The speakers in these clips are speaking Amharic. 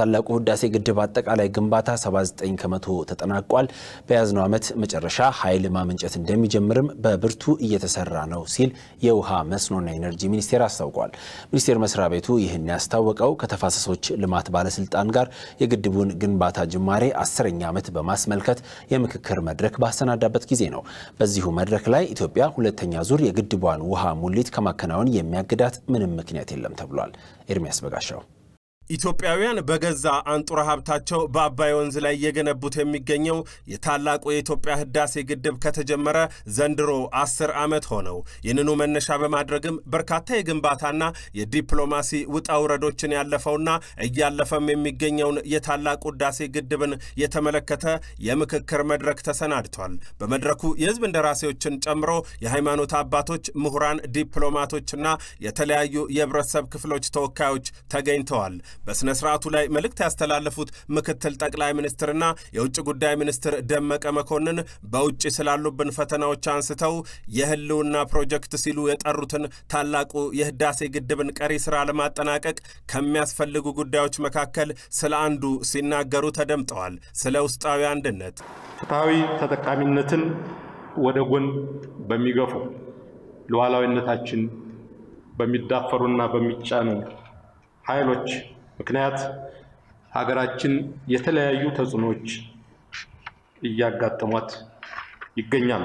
የታላቁ ህዳሴ ግድብ አጠቃላይ ግንባታ 79 ከመቶ ተጠናቋል። በያዝነው ዓመት መጨረሻ ኃይል ማመንጨት እንደሚጀምርም በብርቱ እየተሰራ ነው ሲል የውሃ መስኖና ኢነርጂ ሚኒስቴር አስታውቋል። ሚኒስቴር መስሪያ ቤቱ ይህን ያስታወቀው ከተፋሰሶች ልማት ባለስልጣን ጋር የግድቡን ግንባታ ጅማሬ አስረኛ ዓመት በማስመልከት የምክክር መድረክ ባሰናዳበት ጊዜ ነው። በዚሁ መድረክ ላይ ኢትዮጵያ ሁለተኛ ዙር የግድቧን ውሃ ሙሊት ከማከናወን የሚያግዳት ምንም ምክንያት የለም ተብሏል። ኤርሚያስ በጋሻው ኢትዮጵያውያን በገዛ አንጡራ ሀብታቸው በአባይ ወንዝ ላይ እየገነቡት የሚገኘው የታላቁ የኢትዮጵያ ህዳሴ ግድብ ከተጀመረ ዘንድሮ አስር ዓመት ሆነው። ይህንኑ መነሻ በማድረግም በርካታ የግንባታና የዲፕሎማሲ ውጣ ውረዶችን ያለፈውና እያለፈም የሚገኘውን የታላቁ ህዳሴ ግድብን የተመለከተ የምክክር መድረክ ተሰናድቷል። በመድረኩ የህዝብ እንደራሴዎችን ጨምሮ የሃይማኖት አባቶች፣ ምሁራን፣ ዲፕሎማቶችና የተለያዩ የህብረተሰብ ክፍሎች ተወካዮች ተገኝተዋል። በሥነ ሥርዓቱ ላይ መልእክት ያስተላለፉት ምክትል ጠቅላይ ሚኒስትርና የውጭ ጉዳይ ሚኒስትር ደመቀ መኮንን በውጭ ስላሉብን ፈተናዎች አንስተው የህልውና ፕሮጀክት ሲሉ የጠሩትን ታላቁ የህዳሴ ግድብን ቀሪ ሥራ ለማጠናቀቅ ከሚያስፈልጉ ጉዳዮች መካከል ስለ አንዱ ሲናገሩ ተደምጠዋል። ስለ ውስጣዊ አንድነት፣ ፍትሐዊ ተጠቃሚነትን ወደ ጎን በሚገፉ ሉዓላዊነታችን በሚዳፈሩና በሚጫኑ ኃይሎች ምክንያት ሀገራችን የተለያዩ ተጽዕኖዎች እያጋጠሟት ይገኛሉ።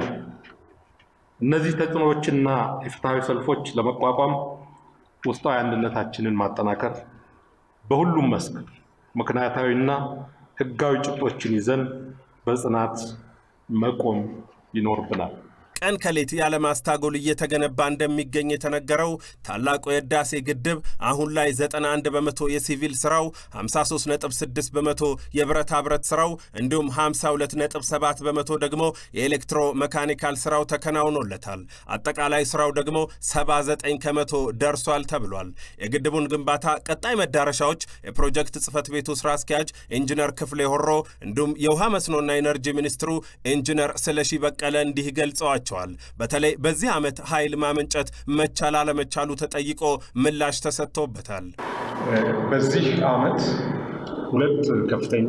እነዚህ ተጽዕኖዎችና የፍትሐዊ ሰልፎች ለመቋቋም ውስጣዊ አንድነታችንን ማጠናከር፣ በሁሉም መስክ ምክንያታዊና ህጋዊ ጭብጦችን ይዘን በጽናት መቆም ይኖርብናል። ቀን ከሌት ያለማስታጎል እየተገነባ እንደሚገኝ የተነገረው ታላቁ የህዳሴ ግድብ አሁን ላይ 91 በመቶ የሲቪል ስራው፣ 53.6 በመቶ የብረታ ብረት ስራው እንዲሁም 52.7 በመቶ ደግሞ የኤሌክትሮ መካኒካል ስራው ተከናውኖለታል። አጠቃላይ ስራው ደግሞ 79 ከመቶ ደርሷል ተብሏል። የግድቡን ግንባታ ቀጣይ መዳረሻዎች የፕሮጀክት ጽህፈት ቤቱ ስራ አስኪያጅ ኢንጂነር ክፍሌ ሆሮ እንዲሁም የውሃ መስኖና ኢነርጂ ሚኒስትሩ ኢንጂነር ስለሺ በቀለ እንዲህ ገልጸዋል ተሰጥቷቸዋል። በተለይ በዚህ ዓመት ኃይል ማመንጨት መቻል አለመቻሉ ተጠይቆ ምላሽ ተሰጥቶበታል። በዚህ ዓመት ሁለት ከፍተኛ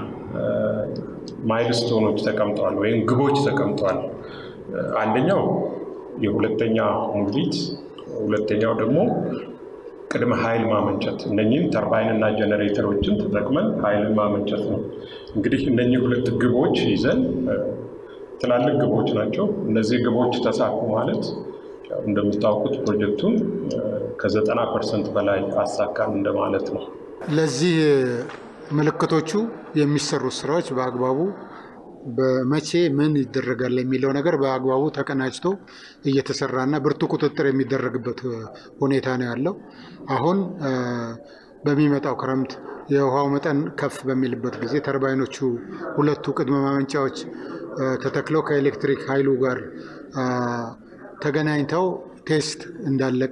ማይልስቶኖች ተቀምጠዋል ወይም ግቦች ተቀምጠዋል። አንደኛው የሁለተኛ ሙሊት፣ ሁለተኛው ደግሞ ቅድመ ኃይል ማመንጨት እነኚህም ተርባይን እና ጀኔሬተሮችን ተጠቅመን ኃይልን ማመንጨት ነው። እንግዲህ እነኚህ ሁለት ግቦች ይዘን ትላልቅ ግቦች ናቸው። እነዚህ ግቦች ተሳኩ ማለት እንደምታውቁት ፕሮጀክቱን ከዘጠና ፐርሰንት በላይ አሳካን እንደማለት ነው። ለዚህ ምልክቶቹ የሚሰሩት ስራዎች በአግባቡ በመቼ ምን ይደረጋል የሚለው ነገር በአግባቡ ተቀናጅቶ እየተሰራና ብርቱ ቁጥጥር የሚደረግበት ሁኔታ ነው ያለው። አሁን በሚመጣው ክረምት የውሃው መጠን ከፍ በሚልበት ጊዜ ተርባይኖቹ ሁለቱ ቅድመ ማመንጫዎች ተተክለው ከኤሌክትሪክ ኃይሉ ጋር ተገናኝተው ቴስት እንዳለቀ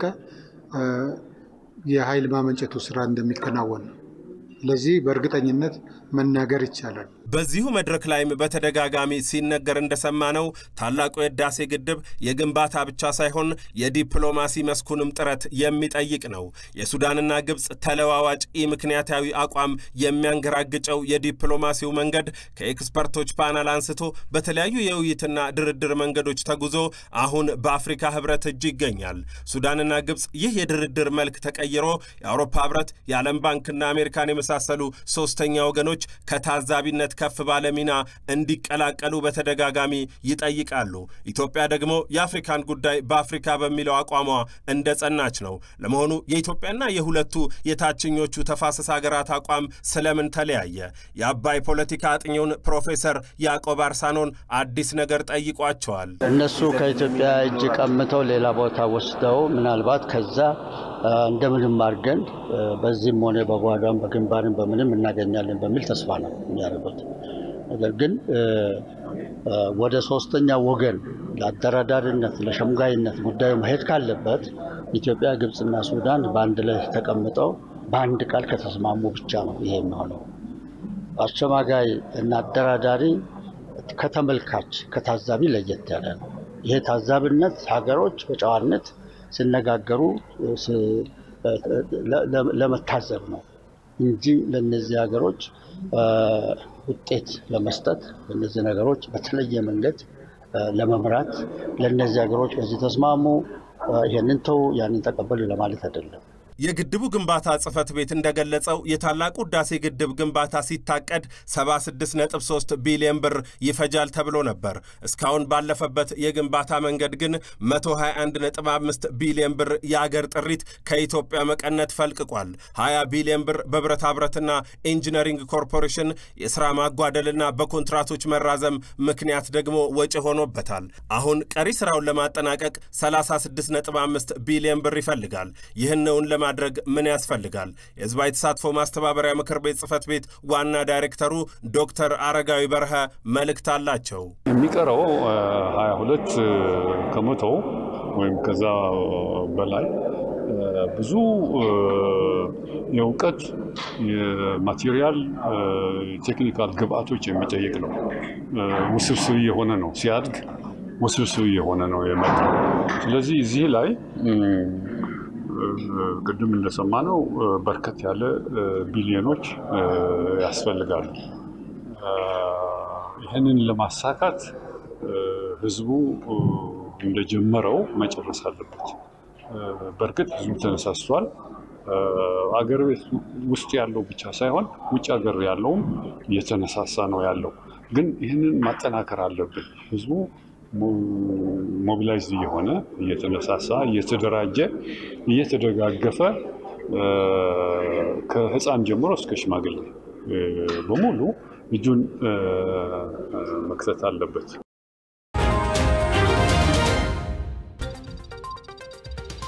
የኃይል ማመንጨቱ ስራ እንደሚከናወን ነው። ስለዚህ በእርግጠኝነት መናገር ይቻላል። በዚሁ መድረክ ላይም በተደጋጋሚ ሲነገር እንደሰማነው ታላቁ የህዳሴ ግድብ የግንባታ ብቻ ሳይሆን የዲፕሎማሲ መስኩንም ጥረት የሚጠይቅ ነው። የሱዳንና ግብፅ ተለዋዋጭ ኢ ምክንያታዊ አቋም የሚያንገራግጨው የዲፕሎማሲው መንገድ ከኤክስፐርቶች ፓናል አንስቶ በተለያዩ የውይይትና ድርድር መንገዶች ተጉዞ አሁን በአፍሪካ ህብረት እጅ ይገኛል። ሱዳንና ግብፅ ይህ የድርድር መልክ ተቀይሮ የአውሮፓ ህብረት፣ የዓለም ባንክና አሜሪካን የመሳሰሉ ሶስተኛ ወገኖች ከታዛቢነት ከፍ ባለ ሚና እንዲቀላቀሉ በተደጋጋሚ ይጠይቃሉ። ኢትዮጵያ ደግሞ የአፍሪካን ጉዳይ በአፍሪካ በሚለው አቋሟ እንደ ጸናች ነው። ለመሆኑ የኢትዮጵያና የሁለቱ የታችኞቹ ተፋሰስ ሀገራት አቋም ስለምን ተለያየ? የአባይ ፖለቲካ አጥኚውን ፕሮፌሰር ያዕቆብ አርሳኖን አዲስ ነገር ጠይቋቸዋል። እነሱ ከኢትዮጵያ እጅ ቀምተው ሌላ ቦታ ወስደው ምናልባት ከዛ እንደምንም አድርገን በዚህም ሆነ በጓዳም በግንባርም በምንም እናገኛለን በሚል ተስፋ ነው የሚያደርጉት። ነገር ግን ወደ ሶስተኛ ወገን ለአደራዳሪነት ለሸምጋይነት ጉዳዩ መሄድ ካለበት ኢትዮጵያ፣ ግብፅና ሱዳን በአንድ ላይ ተቀምጠው በአንድ ቃል ከተስማሙ ብቻ ነው ይሄ የሚሆነው። አሸማጋይ እና አደራዳሪ ከተመልካች ከታዛቢ ለየት ያለ ነው። ይሄ ታዛቢነት ሀገሮች በጨዋነት ሲነጋገሩ ለመታዘብ ነው። እንጂ ለእነዚህ ሀገሮች ውጤት ለመስጠት ለእነዚህ ነገሮች በተለየ መንገድ ለመምራት ለእነዚህ ሀገሮች በዚህ ተስማሙ፣ ይህንን ተው፣ ያንን ተቀበሉ ለማለት አይደለም። የግድቡ ግንባታ ጽሕፈት ቤት እንደገለጸው የታላቁ ሕዳሴ ግድብ ግንባታ ሲታቀድ 76.3 ቢሊዮን ብር ይፈጃል ተብሎ ነበር። እስካሁን ባለፈበት የግንባታ መንገድ ግን 121.5 ቢሊዮን ብር የአገር ጥሪት ከኢትዮጵያ መቀነት ፈልቅቋል። 20 ቢሊዮን ብር በብረታ ብረትና ኢንጂነሪንግ ኮርፖሬሽን የሥራ ማጓደልና በኮንትራቶች መራዘም ምክንያት ደግሞ ወጪ ሆኖበታል። አሁን ቀሪ ሥራውን ለማጠናቀቅ 36.5 ቢሊዮን ብር ይፈልጋል። ይህንውን ለማ ማድረግ ምን ያስፈልጋል? የህዝባዊ ተሳትፎ ማስተባበሪያ ምክር ቤት ጽህፈት ቤት ዋና ዳይሬክተሩ ዶክተር አረጋዊ በርሀ መልእክት አላቸው። የሚቀረው 22 ከመቶ ወይም ከዛ በላይ ብዙ የእውቀት የማቴሪያል ቴክኒካል ግብአቶች የሚጠይቅ ነው። ውስብስብ የሆነ ነው። ሲያድግ ውስብስብ የሆነ ነው የመጣው። ስለዚህ እዚህ ላይ ቅድም እንደሰማነው በርከት ያለ ቢሊዮኖች ያስፈልጋሉ። ይህንን ለማሳካት ህዝቡ እንደጀመረው መጨረስ አለበት። በእርግጥ ህዝቡ ተነሳስቷል። አገር ቤት ውስጥ ያለው ብቻ ሳይሆን ውጭ ሀገር ያለውም እየተነሳሳ ነው ያለው። ግን ይህንን ማጠናከር አለብን። ህዝቡ ሞቢላይዝ እየሆነ እየተነሳሳ እየተደራጀ እየተደጋገፈ ከህፃን ጀምሮ እስከ ሽማግሌ በሙሉ እጁን መክተት አለበት።